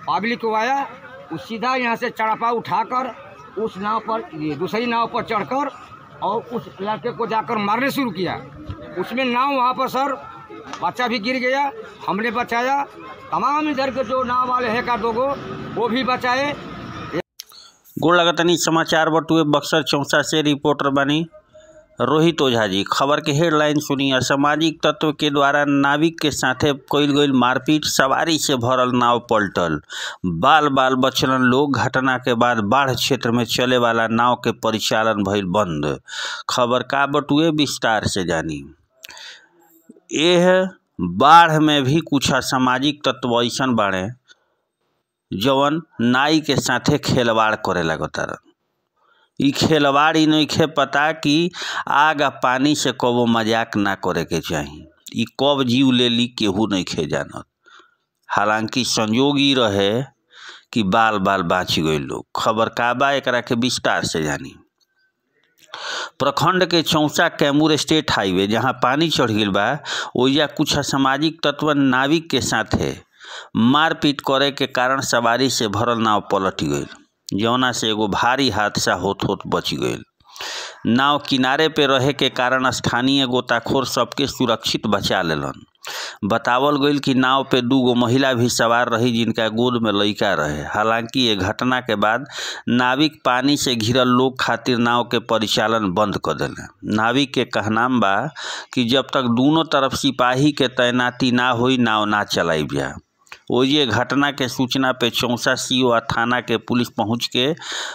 public को आया वो सीधा यहाँ से चढ़ापा उठाकर उस नाव पर ये दूसरी नाव पर चढ़कर और उस लड़के को जाकर मारने शुरू किया उसमें नाव वहाँ पर सर बच्चा भी गिर गया हमने बचाया तमाम इधर के जो नाव वाले हैं का दोगो वो भी बचाए गोड़ लगतनी समाचार बटुए बक्सर चौसा से रिपोर्टर बनी रोहित ओझा जी खबर के हेडलाइन सुनी असामाजिक तत्व के द्वारा नाविक के साथे कईल गईल मारपीट सवारी से भरल नाव पलटल बाल बाल बचलन लोग घटना के बाद बाढ़ क्षेत्र में चले वाला नाव के परिचालन भइल बंद खबर का बटुए विस्तार से जानी यह बाढ़ में भी कुछ असामाजिक तत्व ऐसन बाड़े जवन नाई के साथे खेलवाड़ करे लगतारन ई खेलवाड़ ई नइखे पता कि आग आ पानी से कबो मजाक ना करे के चाही ई कब जीव ले ली केहू नइखे जानत हालांकि संयोग ई रहे कि बाल बाल बाँच गए लोग खबर का बा एकरा के विस्तार से जानी प्रखंड के चौसा कैमूर स्टेट हाईवे जहाँ पानी चढ़ गईल बा ओइजा कुछ असामाजिक तत्व नाविक के साथे मारपीट करे के कारण सवारी से भरल नाव पलट गईल जौना से एगो भारी हादसा होत होत बच गईल नाव किनारे पे रहे के कारण स्थानीय गोताखोर सबके सुरक्षित बचा लेलन बतावल गईल कि नाव पे दूगो महिला भी सवार रही जिनका गोद में लइका रहे हालांकि ये घटना के बाद नाविक पानी से घिरल लोग खातिर नाव के परिचालन बंद कर देले नाविक के कहनाम बा कि जब तक दोनों तरफ सिपाही के तैनाती ना होई नाव ना चलाई जा ओइजे घटना के सूचना पे चौसा सीओ आ थाना के पुलिस पहुंच के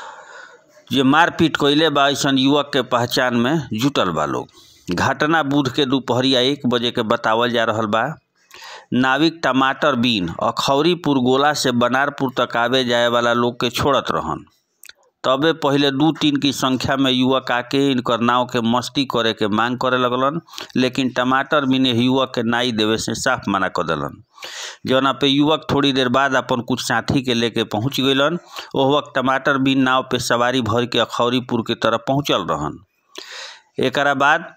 जे मारपीट कइले बा ऐसन युवक के पहचान में जुटल बा लोग घटना बुध के दोपहरिया एक बजे के बतावल जा रहल बा नाविक टमाटर बीन अखौरीपुर गोला से बनारपुर तक आवे जाए वाला लोग के छोड़त रहन तबे पहिले दू तीन की संख्या में युवक आके इनकर नाव के मस्ती करे के मांग करे लगलन लेकिन टमाटर बीने युवक के नाई देवे से साफ मना कर देलन जौना पे युवक थोड़ी देर बाद अपन कुछ साथी के लेके पहुंच गइलन ओह वक्त टमाटर बीन नाव पे सवारी भर के अखौरीपुर के तरफ पहुंचल रहन एकरा बाद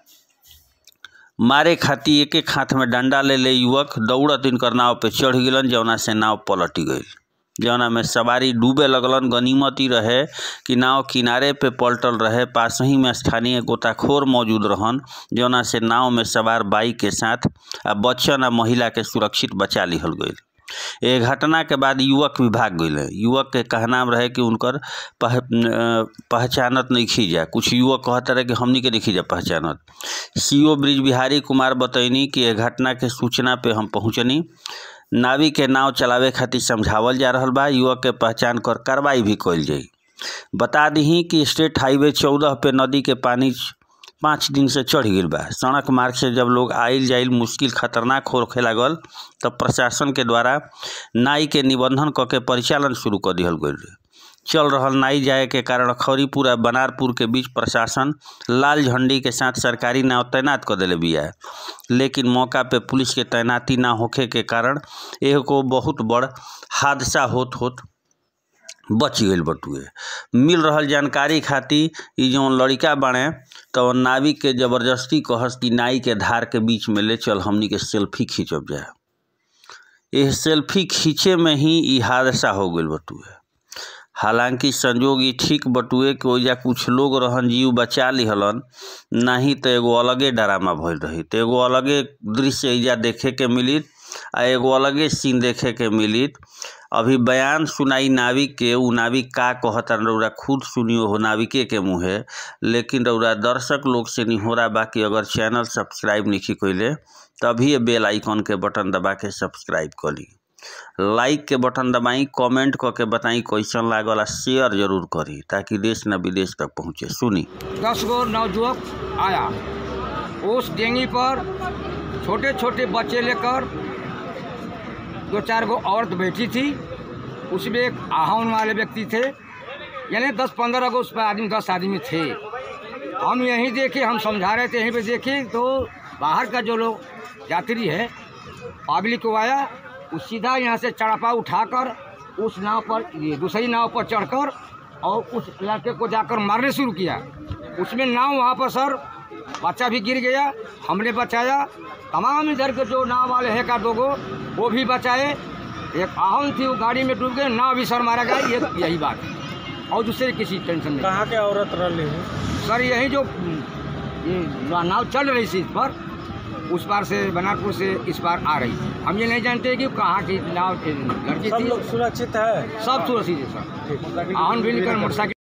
मारे खातिर एक एक हाथ में डंडा ले ले युवक दौड़त इनकर नाव पे चढ़ गिलन जौना से नाव पलट गईल जौना में सवारी डूबे लगलन गनीमत ही रहे कि नाव किनारे पे पलटल रहे पास ही में स्थानीय गोताखोर मौजूद रहन जौना से नाव में सवार बाइक के साथ आ बच्चन आ महिला के सुरक्षित बचा लिहल गईल ए घटना के बाद युवक भी भाग गए युवक के कहनाम रहे कि उनकर पह, पहचानत नहीं खी जा कुछ युवक कहते रहे कि हमनी के नहीं जा पहचानत सीओ ब्रिज बिहारी कुमार बतैनी कि यह घटना के सूचना पे हम पहुँचनी नावी के नाव चलावे खातिर समझावल जा रहल बा युवक के पहचान कर कार्रवाई भी कइल जाई बता दी कि स्टेट हाईवे चौदह पे नदी के पानी पाँच दिन से चढ़ गई बा सड़क मार्ग से जब लोग आइल जाइल मुश्किल खतरनाक होखे लागल तब प्रशासन के द्वारा नाई के निबंधन क के परिचालन शुरू कर दिहल गईल चल रहल नाई जाए के कारण खौरीपुर आ बनारपुर के बीच प्रशासन लाल झंडी के साथ सरकारी नाव तैनात कर दिले बिया लेकिन मौका पे पुलिस के तैनाती ना होखे के कारण एगो बहुत बड़ हादसा होत होत बच गईल बटुए मिल रहल जानकारी खातिर ई जौन लड़का बाड़े तो नाविक के जबरदस्ती कहस कि नाई के धार के बीच में ले चल हमनी के सेल्फी खींचब जाए यह सेल्फी खींचे में ही ई हादसा हो गईल बटुए हालांकि संजोग ई ठीक बटुए कि ओइजा कुछ लोग रहन जीव बचा लिहलन नहीं तो एगो अलगे डरामा भइल रही तो एगो अलगे दृश्य एजा देखे के मिलित आ एगो अलगे सीन देखे के मिलित अभी बयान सुनाई नाविक के उ नाविक का कहता रौरा खुद सुनियो हो नाविके के मुँहे लेकिन रौरा दर्शक लोग से निहोरा बा कि अगर चैनल सब्सक्राइब नहीं कैले तभी ये बेल आइकन के बटन दबा के सब्सक्राइब कर ली लाइक के बटन दबाई कमेंट क के बताई कैसन लागल आ शेयर जरूर करी ताकि देश न विदेश तक पहुँचे सुनी दस गो नवयुवक आया उस डेंगी पर छोटे छोटे बच्चे लेकर दो चार गो औरत बैठी थी उसमें एक आहाउन वाले व्यक्ति थे यानी दस पंद्रह गो उस पर आदमी दस आदमी थे हम यहीं देखे हम समझा रहे थे यहीं पे देखे तो बाहर का जो लोग यात्री है पब्लिक को आया वो सीधा यहाँ से चढ़ापा उठाकर उस नाव पर ये दूसरी नाव पर चढ़कर और उस लड़के को जाकर मारने शुरू किया उसमें नाव वहाँ पर सर बच्चा भी गिर गया हमने बचाया तमाम इधर के जो नाव वाले हैं का दोगो वो भी बचाए एक आहम थी वो गाड़ी में डूब गए नाव भी सर मारा गया ये यही बात है और दूसरे किसी टेंशन नहीं कहाँ के औरत रही सर यही जो ये नाव चल रही थी इस पर उस पार से बनारपुर से इस पार आ रही थी हम ये नहीं जानते कि कहाँ की नाव लड़की सब थी लोग सुरक्षित है सब सुरक्षित है सर ठीक आहन भी निकल मोटरसाइकिल